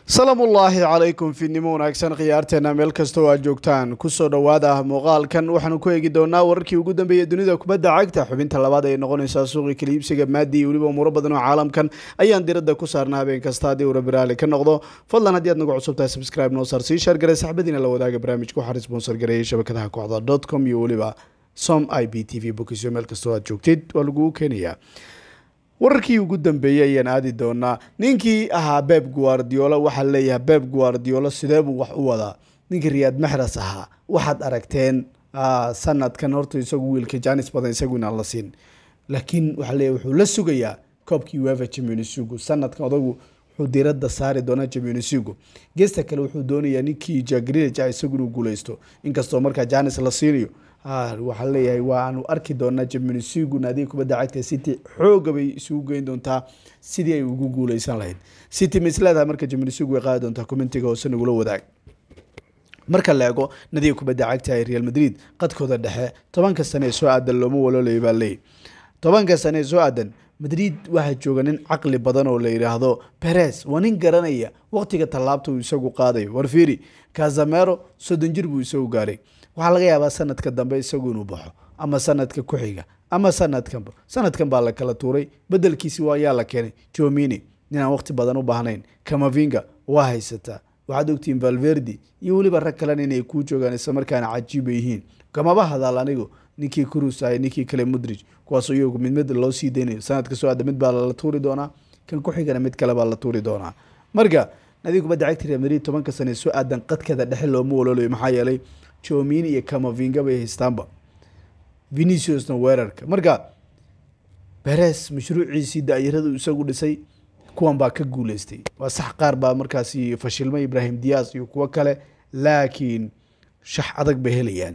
salaamullaahi calaykum fiidnimo wanaagsan khiyaarteena meel kastoo aad joogtaan kusoo dhowaada muuqaalkan waxaanu ku eegi doonaa wararkii ugu dambeeyey dunida kubadda cagta xubinta labaad ay noqonaysaa suuqii kaliibsiga maadi iyo weliba umuuro badan oo caalamkan ayaan diradda ku saarna habeen kasta haddii uu rabiraali ka noqdo fadlan haddii aad nagu cusub tahay subscribe noo saar sii shaargaray saxbadiina la wadaaga barnaamijka waxaan sponsor gareeyay shabakadaha kooxda dot com iyo weliba som i b t v bokisyo meel kastoo aad joogtid waa lagugu keenayaa wararkii ugu dambeeyey ayaan aadi doonaa ninkii ahaa beb guardiola waxaa leeyahay beb guardiola sidee buu wax u wadaa ninkii riyaad maxras ahaa waxaad aragteen sanadkan horta isagu wiilka janis badan isagu inaan la siin laakiin waxaa leeyahay wuxuu la sugayaa koobkii uefa championsligu sanadkan odagu wuxuu diiradda saari doonaa championsligu geesta kale wuxuu doonayaa ninkii jagrinaja isagu inuu guuleysto inkastoo markaa janis la siinayo waxaa leeyahay waanu arki doonaa jamionsigu naadiga kubadda cagta city xooga bay isugu geyn doontaa sidii ay ugu guuleysan lahayd city ma isleedahay marka jamionsigu way qaadi doontaa commentiga hoose nagula wadaag marka la eego nadiga kubadda cagta ee real madrid qadkooda dhexe tobanka sane ee soo aadan looma walolaya baa leeyahy tobanka sane ee soo aadan madrid waxaa jooga nin caqli badan oo la yidhaahdo beres waa nin garanaya waqtiga tallaabta uu isagu qaadayo warfiri kazamero soddon jir buu isagu gaaray waxaa laga yaabaa sanadka dambe isagu inuu baxo ama sanadka ku xiga ama sanadkanba sanadkan baa la kala tuuray bedelkiisi ayaa la keenay jomini ninaan waqti badan u baahnayn kamavinga waa haysataa waxaad ogtihiin valverdi iyo weliba rag kalena inay kuu joogaan islamarkaana cajiiba yihiin kamaba hadaal anigu ninkii crus ahay ninkii kale mudrij kuwaasoo iyagu mid mid loo sii daynayo sanadka soo aada mid baa la tuuri doonaa kan ku xigana mid kale baa la tuuri doonaa marka nadiga kubadda cagta real madrid tobanka sane soo aadan qadkeeda dhexe looma walolayo maxaa yeelay jomini iyo kamavinga bay haystaanba veniciusna weerarka marka beres mashruuciisii daayarada isagu dhisay kuwan baa ka guuleystay waa sax qaar baa markaasi fashilmay ibrahim dias iyo kuwo kale laakiin shax adag bay helayaan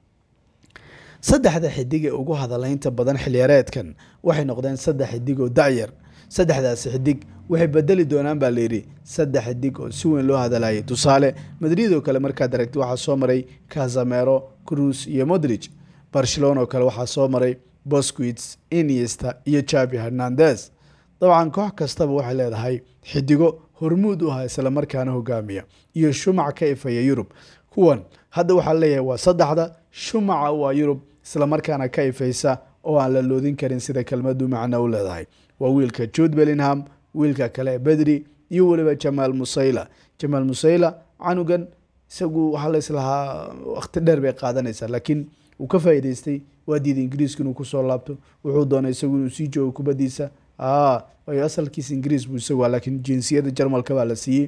saddexda xidig ee ugu hadalaynta badan xilyareedkan waxay noqdeen saddex xidig oo dayar saddexdaasi xidig waxay bedeli doonaan baa layidhi saddex xidig oo si weyn loo hadalayay tusaale madrid oo kale markaad aragti waxaa soo maray kazamero cruz iyo modrij barcelona oo kale waxaa soo maray bosquits iniesta iyo javi hernandez dabcan koox kastaba waxay leedahay xidigo hormuud u ah islamarkaana hogaamiya iyo shumac ka ifaya yurub kuwan hadda waxaa leeyahay waa saddexda shumaca waa yurub islamarkaana ka ifaysa oo aan la loodin karin sida kelmadu macno u leedahay waa wiilka jude bellingham wiilka kale bedri iyo weliba jamaal musayla jamaal musayla canugan isagu waxaa laislahaa waqti dheer bay qaadanaysaa laakiin uu ka faa'iidaystay waa diiday ingiriiska inuu kusoo laabto wuxuu doonay isagu inuu sii joogo kubaddiisa waayo asalkiisa ingiriis buu isagu laakiin jinsiyadda jarmalka baa la siiyey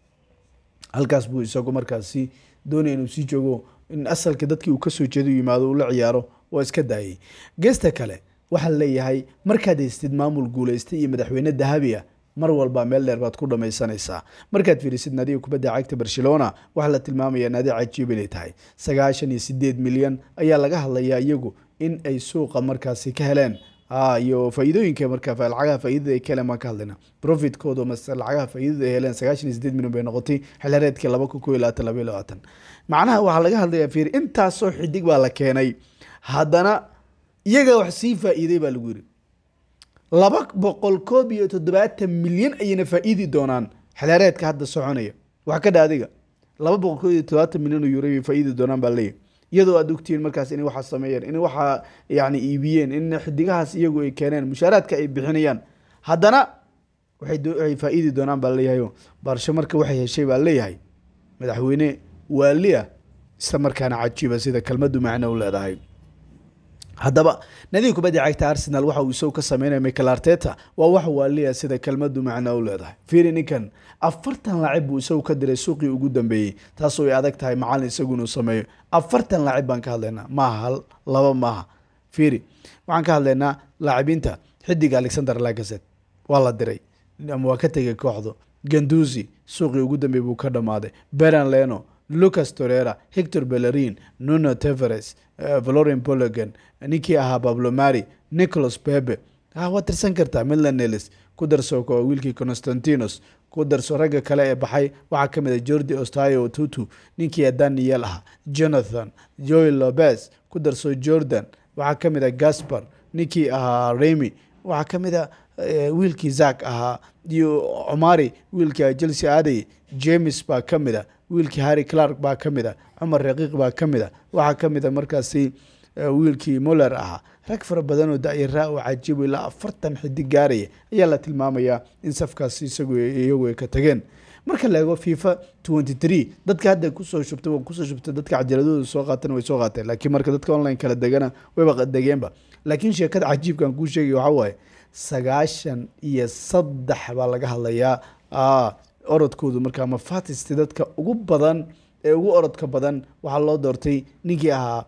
halkaas buu isagu markaasi doonaya inuu sii joogo in asalka dadkii uu kasoo jeedo yimaado uu la ciyaaro waa iska daayay geesta kale waxaa leeyahay markaad haystid maamul guuleystay iyo madaxweyne dahabi ah mar walba meel dheer baad ku dhamaysanaysaa markaad fiirisid naadiga kubadda cagta barcelona waxaa la tilmaamaya naadi cajiib inay tahay sagaashan iyo sideed milyan ayaa laga hadlayaa iyagu in ay suuqa markaasi ka heleen iyo faa'iidooyinka marka lacagaha faa'iidada ay ka heleen baan ka hadlayna profitkooda mase lacagaha faa'iidada ay heleen sagaashan iyo sideed milyan bay noqotay xilhareedkii laba kun kow iyo labaatan laba iyo labaatan macnaha waxaa laga hadlayaa fiir intaasoo xidig baa la keenay haddana iyaga wax sii faa'iiday baa lagu yiri laba boqol koob iyo toddobaatan milyan ayayna faa'iidi doonaan xilhareedka hadda soconaya wax ka dha adiga laba boqol koob iyo toddobaatan milyan oo euro bay faa'iidi doonaan baa leeyahy iyadoo aad ogtihiin markaas inay waxaa sameeyeen in waxaa yani iibiyeen in xidigahaas iyagu ay keeneen mushaaraadka ay bixinayaan haddana waxay faa'iidi doonaan baa leeyahay baarsho marka waxay heshay baa leeyahay madaxweyne waali ah isla markaana cajiiba sida kelmadu macno u leedahay haddaba nadiga kubadda cagta arsenal waxa uu isagu ka sameynaya michael arteta waa wax waaliya sida kelmadu macno u leedahay fiiri ninkan afartan laacib buu isagu ka diray suuqii ugu dambeeyey taasoo ay adag tahay macalin isagu inuu sameeyo afartan laacib baan ka hadlaynaa maaha hal laba maaha fiiri waxaan ka hadlaynaa laacibiinta xidiga alexander lagaset waa la diray ama waa ka tegay kooxdu ganduzi suuqii ugu dambeeyey buu ka dhammaaday beran leno lucas torera hector bellerin nuno teveres valorin bologan ninkii ahaa bablo mari nicholas bebe waad tirsan kartaa midlanelis ku darso wiilkii constantinos ku darso ragga kale ee baxay waxaa ka mid a jordi ostayo tutu ninkii daniel ahaa jonathan joel lobes ku darso jordan waxaa ka mid a gaspar ninkii ahaa remy waxaa ka mid a wiilkii zak ahaa iyo cumari wiilkii chelsea aaday james baa ka mid a wiilkii harry clark baa ka mid a cumar raqiiq baa ka mid a waxaa ka mid a markaasi wiilkii moller ahaa rag fara badan oo da-yaraa oo cajiibo ilaa afartan xidig gaaraya ayaa la tilmaamayaa in safkaasi isagu iyagu ay ka tageen marka la eego fifa twenty three dadka hadda kusoo shubtay kusoo shubtay dadka cajaladooda soo qaatan way soo qaateen laakiin marka dadka online kala degana wayba degeenba laakiin sheekada cajiibkan kuu sheegay waxaa waaye sagaashan iyo saddex baa laga hadlayaa orodkoodu markaa mafatist dadka ugu badan ee ugu orodka badan waxaa loo doortay ninkii ahaa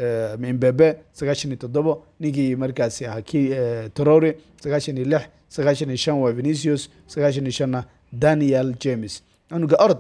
mbebe sagaashan iyo toddobo ninkii markaasi ahaa ki torore sagaashan iyo lix sagaashan iyo shan waa venicius sagaashan iyo shanna daniel james cunuga orod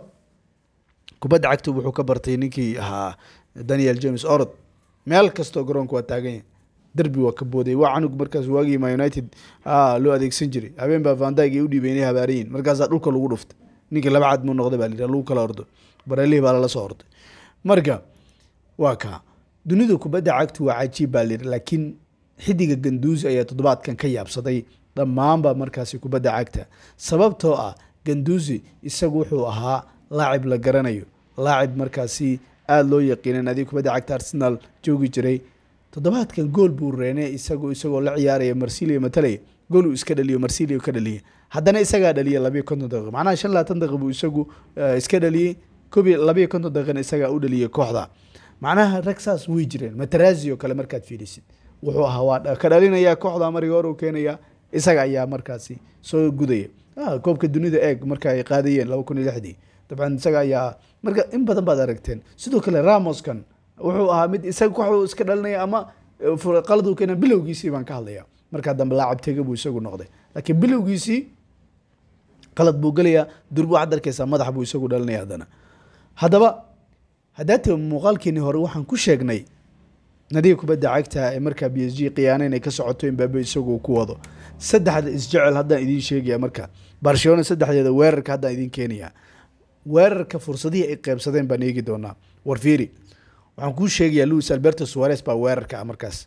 kubadda cagta wuxuu ka bartay ninkii ahaa daniel james orod meel kastoo garoonka waa taagan yahay derbi waa ka booday waa canug markaas waagii ma united loo adeegsan jiray habeen baa vandag ay u dhiibeen inay habaarayiin markaasaa dhulka lagu dhuftay ninkii laba cad muu noqday baa la lagu kala ordo bareelihii baa lala soo orday marka waa kaa dunida kubadda cagtu waa cajiib baa layidhi laakiin xidiga ganduusi ayaa toddobaadkan ka yaabsaday dhammaanba markaasi kubadda cagta sababtoo ah ganduusi isagu wuxuu ahaa laacib la garanayo laacib markaasi aada loo yaqiinan adig kubadda cagta arsenal joogi jiray toddobaadkan gool buu reene isagu isagoo la ciyaaraya marsilio matalaya gool uu iska dhaliyo marsilio ka dhaliya haddana isagaa dhaliya labiyo konton daqiiq macnaha shan labaatan daqiiq buu isagu iska dhaliyey kobi labiyo konton daqiiqna isagaa u dhaliyay kooxda macnaha rag saas way jireen matarazi oo kale markaad fiirisid wuxuu ahaa waa ka dhalinaya kooxda mariga hor uu keenaya isaga ayaa markaasi soo gudaya koobka dunida eeg marka ay qaadayeen laba kun iyo lixdii dabcan isaga ayaa marka in badan baad aragteen sidoo kale ramoskan wuxuu ahaa mid isaga kooxda iska dhalinaya ama qalad uu keena bilowgiisii baan ka hadlaya markaa dambe laacab tega buu isagu noqday laakiin bilowgiisii qalad buu gelayaa durbu waxaad arkaysaa madax buu isagu dhalinaya haddana haddaba haddaate muuqaalkeenii hore waxaan ku sheegnay nadiga kubadda cagta ee markaa b s g khiyaana inay ka socoto imbabe isagoo ku wado saddexda isjecel haddaan idiin sheegaya marka barcelona saddexdeeda weerarka haddaan idiin keenaya weerarka fursadihii ay qeybsadeen baan eegi doonaa warfiiri waxaan kuu sheegayaa louis alberto suares baa weerarka ah markaas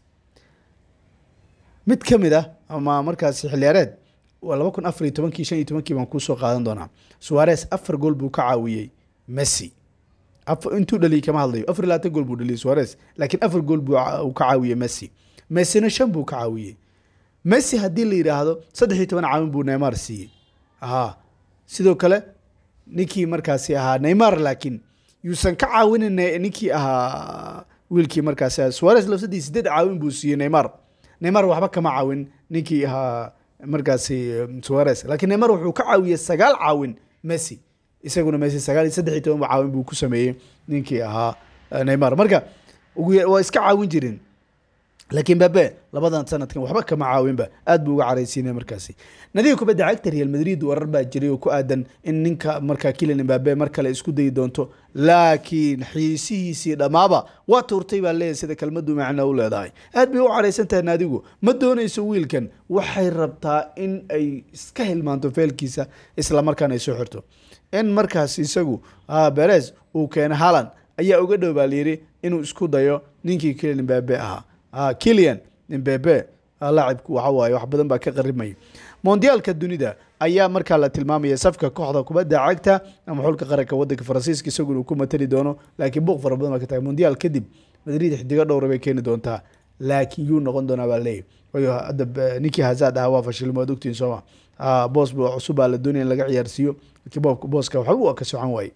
mid ka mid ah ama markaas xiliyaareed waa laba kun afar iyo tobankii shan iyo tobankii baan kuusoo qaadan doonaa suares afar gool buu ka caawiyey messi intuu dhaliyay kama hadlayo afar iyo labaatan gool buu dhaliyay suares laakiin afar gool buu ka caawiyey messi messina shan buu ka caawiyey messi haddii la yidhaahdo saddex iyo toban caawin buu neymar siiyey aha sidoo kale ninkii markaasi ahaa neymar laakiin yuusan ka caawinin ninkii ahaa wiilkii markaasi suares lafsadii sideed caawin buu siiyey neymar neymar waxba kama caawin ninkii ahaa markaasi suares laakiin neymar wuxuu ka caawiyey sagaal caawin messi isaguna messi sagaal iyo saddex iyo toban caawin buu ku sameeyey ninkii ahaa neymar marka waa iska caawin jirin laakiin babe labadan sanadkan waxba kama caawinba aad buu uga caraysiinay markaasi nadiga kubadda cagta real madrid warar baa jiray oo ku aadan in ninka markaa kilian mbabe mar kale isku dayi doonto laakiin xiisihiisii dhammaaba waa tuurtay baa leeyahay sida kelmadu macno u leedahay aad bay u caraysan tahay naadigu ma doonayso wiilkan waxay rabtaa in ay iska hilmaanto feelkiisa islamarkaana ay soo xirto in markaas isagu beres uu keena halan ayaa uga dhow baa layidhi inuu isku dayo ninkii kilian mbabe ahaa kilian mbebe laacibku waxa waaye wax badan baa ka qarimaya mondiyaalka dunida ayaa markaa la tilmaamaya safka kooxda kubadda cagta ama xulka qaranka wadanka faransiiska isaguna uu ku matali doono laakiin buuq fara badan baa ka tahay mondiyaal kadib madrid xidigo dhowra bay keeni doontaa laakiin yuu noqon doonaa baa leeyahy wayo hadda ninkii hazard ahaa waa fashilmo ad ogtiin sooma boos cusub baa la doonaya in laga ciyaarsiiyo laakiin booska waxba waa ka socan waaye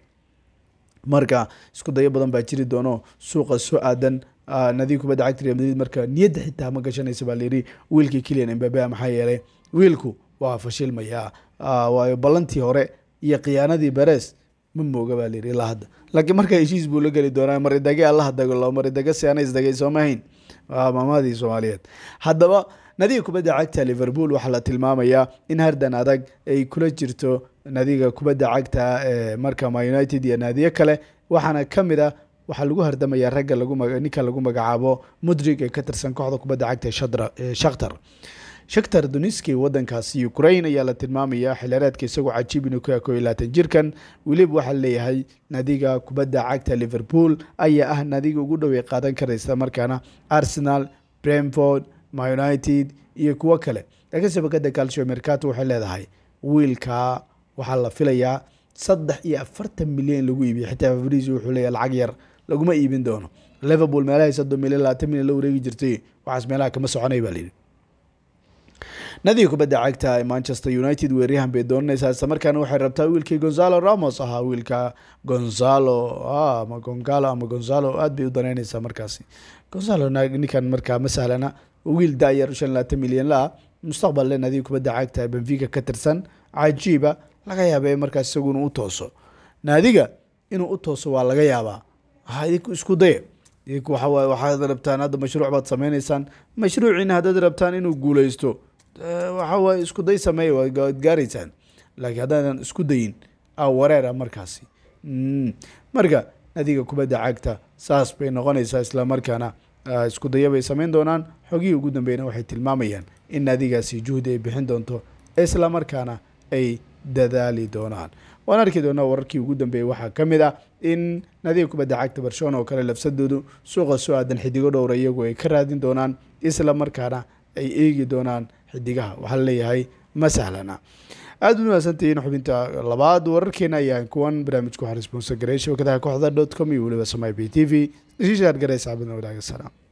marka isku dayo badan baa jiri doono suuqa soo aadan nadiga kubadda cagta real madrid marka niyadda xitaa ma gashanaysa baa layidhi wiilkii kilian mbabe maxaa yeelay wiilku waa fashilmayaa waayo ballantii hore iyo khiyaanadii beres ma mooga baa layidhi ilaa hadda laakiin marka heshiis buu la geli doonaa maridage allaha dago lo maridage si ana isdagay sooma hayn maamadii soomaaliyeed haddaba nadiga kubadda cagta liverpool waxaa la tilmaamayaa in hardan adag ay kula jirto nadiga kubadda cagta ee marka ma united iyo naadiyo kale waxaana ka mid ah waxaa lagu hardamayaa ragga ninka lagu magacaabo mudrig ee ka tirsan kooxda kubadda cagta ee shakhtar shakhtar duniski wadankaasi ukraine ayaa la tilmaamaya xilyareedka isagoo cajiib inuu ka ko iyo labaatan jirkan weliba waxaa leeyahay nadiga kubadda cagta liverpool ayaa ah nadiga ugu dhowey qaadan karaysa markaana arsenal bremford ma united iyo kuwo kale laakiin shabakada calcio mercato waxay leedahay wiilkaa waxaa la filayaa saddex iyo afartan milyan in lagu iibiyo xitaa fabrizio wuxuu leeyahay lacag yar laguma iibin doono liverpool meelahay soddon milyan labaatan milyan la wareegi jirtay waxaas meelaha kama soconay baa layidhi nadiga kubadda cagta ee manchester united weeryahan bay doonanaysaa isla markaana waxay rabtaa wiilkii gonzalo ramos ahaa wiilka gonzalo ama gongalo ama gonzalo aad bay u danaynaysaa markaasi gonzalo ninkan markaa ma sahlana wiil dayar shan labaatan milyan la mustaqballe nadiga kubadda cagta ee benfica ka tirsan cajiiba laga yaaba in markaas isagu inuu u tooso naadiga inuu u tooso waa laga yaabaa idinku isku daya idinku waxawaaye waxaad rabtaan hadda mashruuc baad sameynaysaan mashruuciina haddaad rabtaan inuu guuleysto waxa waaye isku day sameeya waad gaaraysaan laakiin haddaadan isku dayin a wareera markaasi marka nadiga kubadda cagta saas bay noqonaysaa isla markaana isku daya bay sameyn doonaan xogihii ugu dambeyna waxay tilmaamayaan in nadigaasi juhdi ay bixin doonto isla markaana ay dadaali doonaan waan arki doonaa wararkii ugu dambeeyey waxaa ka mid ah in nadiga kubadda cagta barcelona oo kale lafsadoodu suuqa soo aadan xidigo dhowra iyagu ay ka raadin doonaan isla markaana ay eegi doonaan xidigaha waxaa laleeyahay ma sahlana aada u mahadsantihiin xubinta labaad wararkeena ayaan kuwan barnaamijku waxaa responsor garay shabakadaha kooxda dot com iyo weliba samay b t v isii shaar garay saxaabadna wadaaga salaam